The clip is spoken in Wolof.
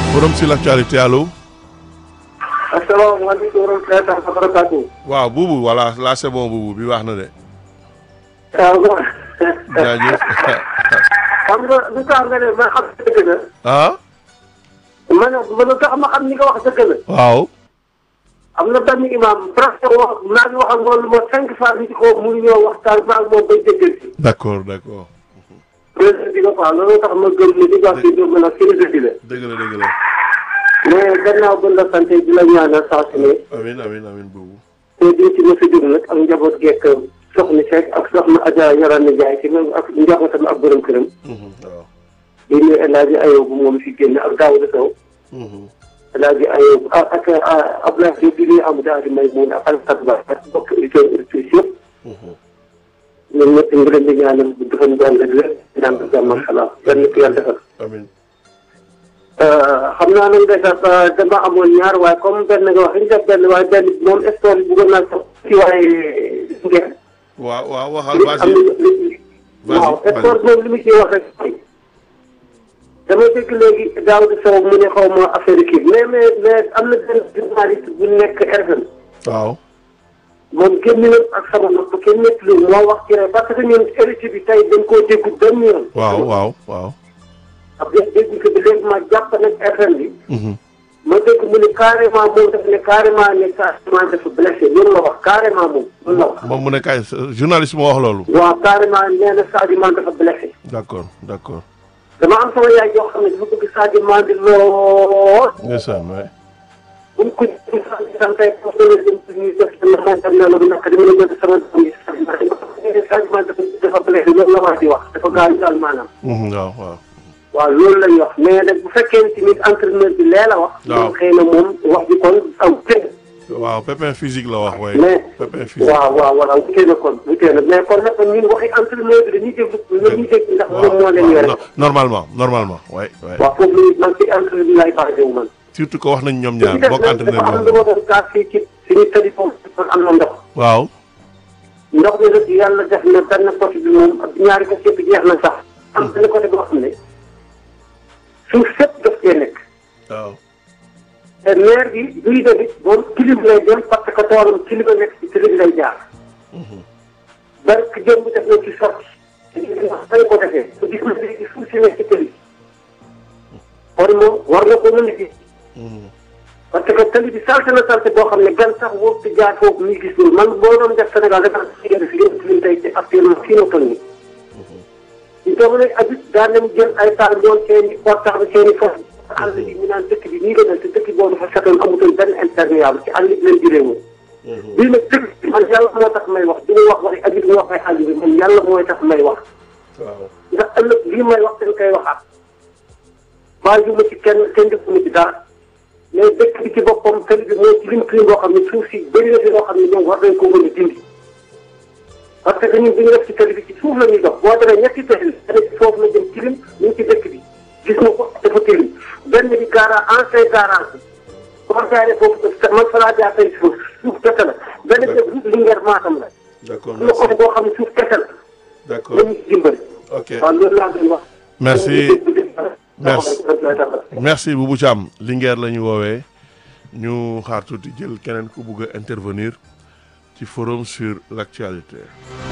forum sur l'actualité allo. asalaamaaleykum wa rahmatulah wa barakatuh. waaw buubu voilà là c'est bon buubu bi wax na de. waaw. jaajëf. xam nga lu tax nga ne ma xam dëgg la. ah. ma ne ma lu tax ma xam ni nga wax dëgg la. waaw. am na benn imam presque wax maa ngi wax ak moom lu ma cinq fois nit ko mu ñëw waxtaan ma ak moom bay déggal si. d'accord d'accord. président bi nga quoi loolu tax ma gëm ni li nga wax si dégg la philosophie la. dëgg la dëgg la. mais gannaaw ba la sant di la ñaanal saa su ne. amiin amiin amiin buubu. te di ci mos a jóg nag ak njaboot geek soxna Seck ak soxna Adja Yorane Ndiaye ci même ak njabootam ak borom këram. waaw. di nuyu El Hadj Ayoub moom fi génn ak Daouda Sow. El Hadj Ayoub ak ak Abdoulaye Diop di nuyu Amadou Adi Maymoun ak Alassane Ba ak mbokk auditeurs auditrices yëpp. ñoom ñëpp ñu ngi leen di ñaanal bu defoon jàll ak lépp ñaan ko jàmm ak salaam benn ko yàlla defal. amiin. xam naa nag ndeysaan dama amoon ñaar waaye comme benn nga wax li ñu def benn waaye benn moom histoire bi bëggoon naa ko ci waaye ngeen. waaw waaw waxal li vas-y. am li waaw vas-y. sport moom li mu ciy wax rek dama dégg léegi Daouda Sow mu ne xaw ma affaire kii mais mais mais am na benn journaliste bu nekk RFM waaw. moom génn na ak sama nopp kenn nekk lu moo wax ci rek parce que ñun héritier bi tey dañ koo déggu benn yoon. waaw waaw waaw. ab dégg dégg ko bi léegi ma jàpp nag RFM bi. ma dégg mu ne carrément moom dafa ne carrément ne carrément dafa blessé loolu la wax carrément moom loolu la wax. moom mu ne kay journaliste moo wax loolu. waaw carrément nee na Sadio Mané dafa blessé. d'accord d'accord. dama am sama yaay yoo xam ne dafa bëgg Sadio Mané lool. ndeysaan waay. bu ñu ko jëlee Sadio Mané tey foofu la jëm ci ñuy def seen xarit na la bu nekk dama la jënd sama doom yi Sadio Mané Sadio Mané dafa dafa blessé loolu la wax di wax dafa gaañu daal maanaam. waaw waaw. waaw loolu la ñuy wax mais nag bu fekkee ni tamit entraîneur bi lee la wax. waaw moom xëy na moom wax bi kon am tënk. waaw pépin physique la wax waaye. mais pépin physique. waaw waaw voilà wutee na kon wutee na mais kon nag ñun waxi entraîneur bi dañuy déglu dañuy dégg ndax moom moo leen yore. no- normalement normalement waay waay. waaw foofu la man ci entraîneur bi laay basé wu man. surtout que wax nañ ñoom ñaar li ci bokk des entraîneur dafa am bi lu ma doon kaas fii ci suñu tëddi foofu am na ndox. waaw. ndox mi nag yàlla def na benn côté bi moom ak ñaari côté yëpp jeex na sax. am benn côté boo xam ne suuf sépp daf cee nekk. waaw. te maire bi buy demit moom kilim lay dem parce que toolam kilim a nekk ci kilim lay jaar. barke jëm def na ci sotti. te gis nga dañ ko defee. te gis nga léegi suuf si nekk ci kër yi. kon moom war na ko mën a gis. parce que tali bi salte na salte boo xam ne gan sax wóob di jaar foofu muy gis loolu man boo doon def Sénégal dafa am si yenn si yenn si tey ci actuellement fii na toll nii. ñu toog nag abit daan nañ jël ay taal yoon seen i portable seen i foofu. àll bi ñu naan dëkk bi nii la mel te dëkk boobu dafa setoon amutoon benn imperméable ci àll bi leen jëlee woon. bii nag dëkk bi man yàlla moo tax may wax du ma wax waxi abit mu wax ay àll bi man yàlla mooy tax may wax. waaw. ndax ëllëg lii may wax dañ koy waxaat. bàyyi ma ci kenn kenn defuma ci dara. mais dëkk bi ci boppam tali bi moo ci lim tilim boo xam ne suuf si bëri na fi loo xam ne ñoom war nañ ko mën a dindi. parce que ñun bu ñu def ci tali bi ci suuf la ñuy dox boo demee ñetti tali la ci foofu la jëm tilim ñu ngi ci dëkk bi gis nga ko dafa tilim benn bi garage ancien garage bi boo jaaree foofu man fa laa jaar tey suuf suuf kese la benn bi route Linguère Matam la d'accord am na côté boo xam ne suuf kese la d'accord la ñu ci dimbali ok waaw loolu laa doon wax Merci. Merci. merci merci Boubou Thiam Linguère la ñu woowee ñu xaar tuuti jël keneen ku bugg a intervenir ci forum sur l'actualité